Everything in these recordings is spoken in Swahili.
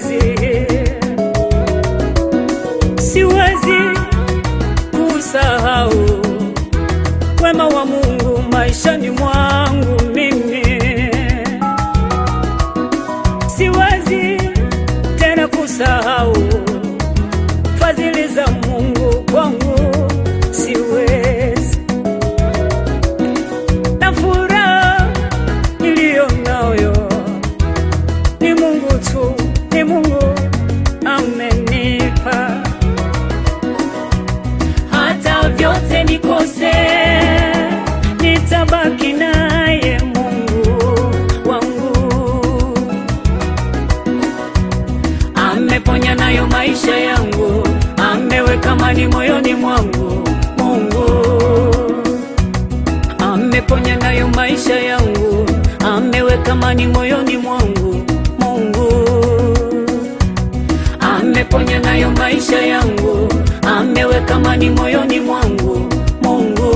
siwezi, siwezi kusahau wema wa Mungu maishani mwangu mimi, siwezi tena kusahau fadhili za Mungu kwangu, siwezi na furaha niliyo nayo ni Mungu tu, ni Mungu amenipa. Hata vyote nikose, nitabaki naye Mungu wangu. Ameponya nayo maisha yangu, ameweka amani moyoni mwangu Mungu ameponya nayo maisha yangu, ameweka amani moyoni mwangu Mungu. Ameponya nayo maisha yangu, ameweka amani moyoni mwangu Mungu.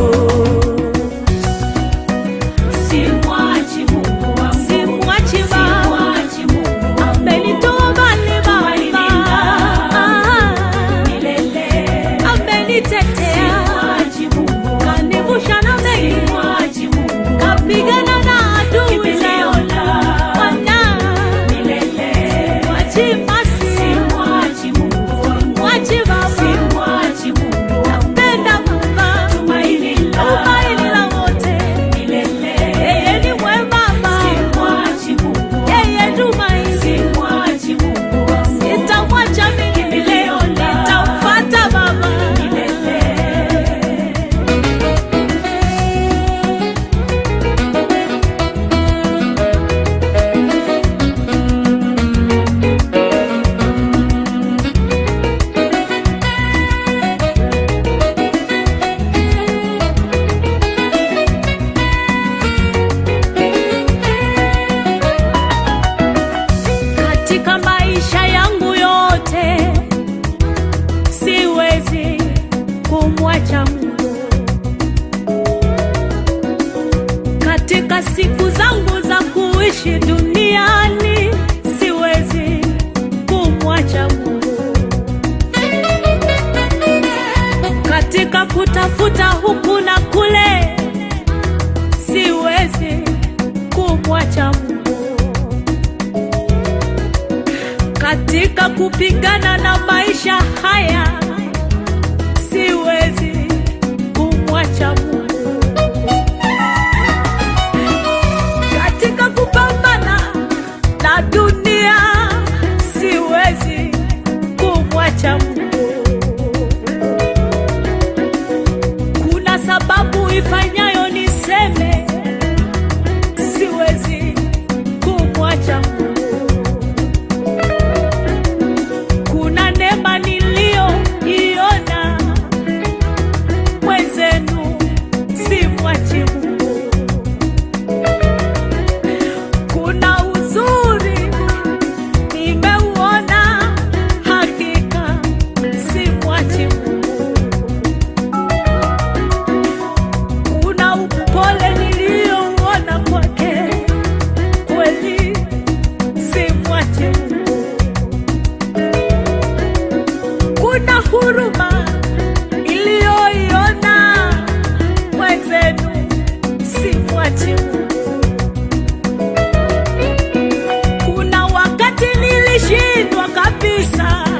Simwachi Mungu wangu, Simwachi Baba. simwachi Mungu wangu. Amenitoa mbali Tumaini Baba, langu milele. amenitetea, Simwachi Mungu wangu, kanivusha na mengi, simwachi Mungu wangu. kapigana na adui Kimbilio zangu. langu Bwana, milele. mwachi masi, Simwachi Mungu wangu, mwachi Baba, simwachi Mungu wangu. penda Baba, Tumaini tumaini la langu wote. milele. Yeye ni mwema Baba, Simwachi Mungu wangu, yeye tumaini. simwachi Mungu wangu. Sitamwacha mimi milele, nitamfuata Baba. Milele. Katika maisha yangu yote siwezi kumwacha Mungu. Katika siku zangu za kuishi duniani siwezi kumwacha Mungu. Katika kutafuta huku na kule siwezi kumwacha Mungu katika kupigana na maisha haya siwezi kumwacha Mungu. Katika kupambana na dunia siwezi kumwacha Mungu. Kuna sababu ifanyayo niseme siwezi kumwacha Mungu. kuna neema niliyoiona mwenzenu, simwachi Mungu. Kuna uzuri nimeuona, hakika simwachi Mungu. Kuna upole niliyouona kwake, kweli simwachi Mungu kuna huruma iliyoiona mwenzenu, simwachi Mungu. Kuna wakati nilishindwa kabisa,